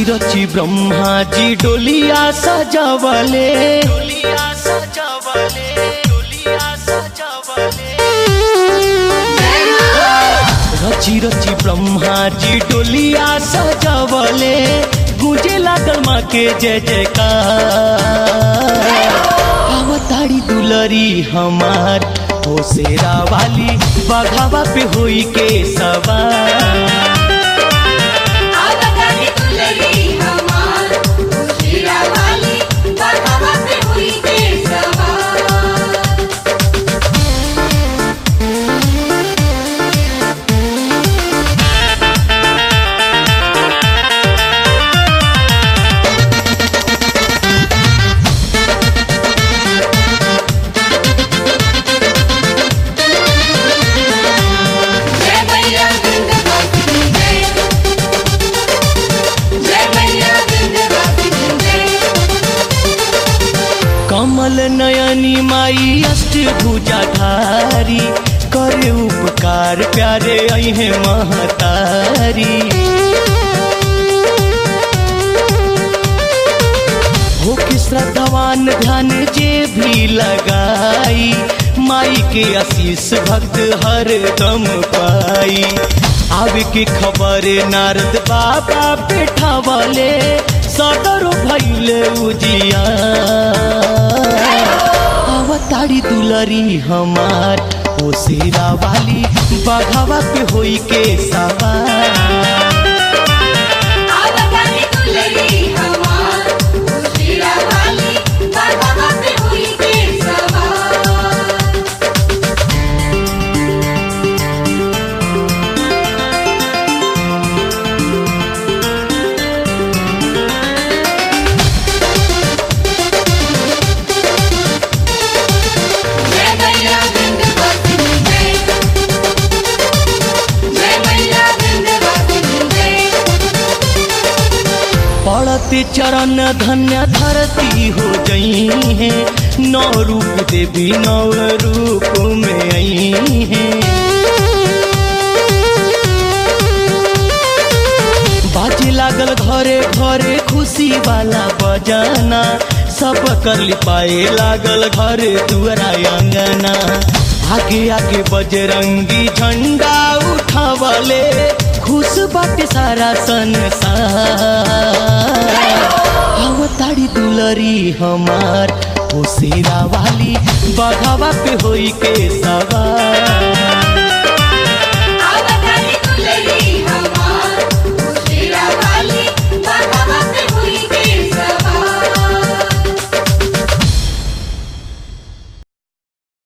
रची रची ब्रह्मा जी डोलिया सजवले डोलिया सजवले डोलिया सजवले रची रची ब्रह्मा जी डोलिया सजवले गुंजे लागल माँ के जय जयकार अवतारी दुलरी हमार हो शेरा वाली बघावा पे होई के सवार आवतारी दुलरी हमार उशीरा वाली बघावा पे हुई के सवार जय मैया विंध्यवासिनी जय जय मैया विंध्यवासिनी जय कमल नयनी माई अष्टभुजा धारी करे उपकार प्यारे अहे महतारी हो कि श्रद्धावान ध्यान जे भी लगाई माई के आशीष भक्त हर दम पाई आवे के खबर नारद बाबा बैठावले सदर भैले उजिया अवतारी दुलरी हमार ओ शेरा वाली बघावा पे होई के सवार आवतारी दुलरी हमार उशीरा वाली बघावा पे हुई के सवार जय मैया विंध्यवासिनी जय जय मैया विंध्यवासिनी जय पड़ते चरण धन्य धरती हो गई है नौ रूप देवी नौ रूप में आई है बाजे लागल घरे घरे खुशी वाला बजाना सब कर लिपाए लागल घरे दुआरा अंगना आगे आगे बजरंगी झंडा उठावले खुश बाटे सारा संसार अवतारी दुलरी हमार हो शेरा वाली बघावा पे होई के सवार